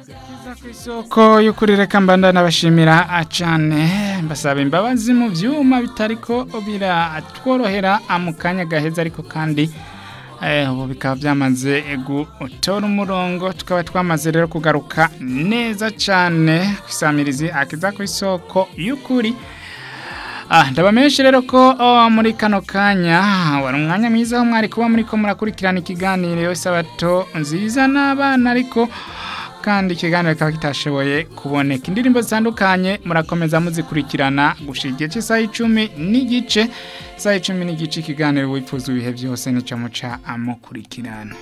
Kiza ku isoko y'ukuri reka mbanda nabashimira cyane mbasaba imbabazi mu byuma bitari ko biratworohera mu kanya gaheza ariko kandi ubu bikaba byamaze gutora umurongo tukaba twamaze rero kugaruka neza cyane ku isamirizi akiza ku isoko y'ukuri ndabamenyeshe rero ko muri kano kanya wari umwanya mwiza aho mwari kuba muri ko murakurikirana ikiganiro isabato nziza n'abana ariko kandi ikiganiro kikaba kitashoboye kuboneka indirimbo zitandukanye murakomeza muzikurikirana gushyira igihe cy'isaha icumi n'igice isaha icumi n'igice ikiganiro wifuza ibihe byose nicyo muca amukurikirana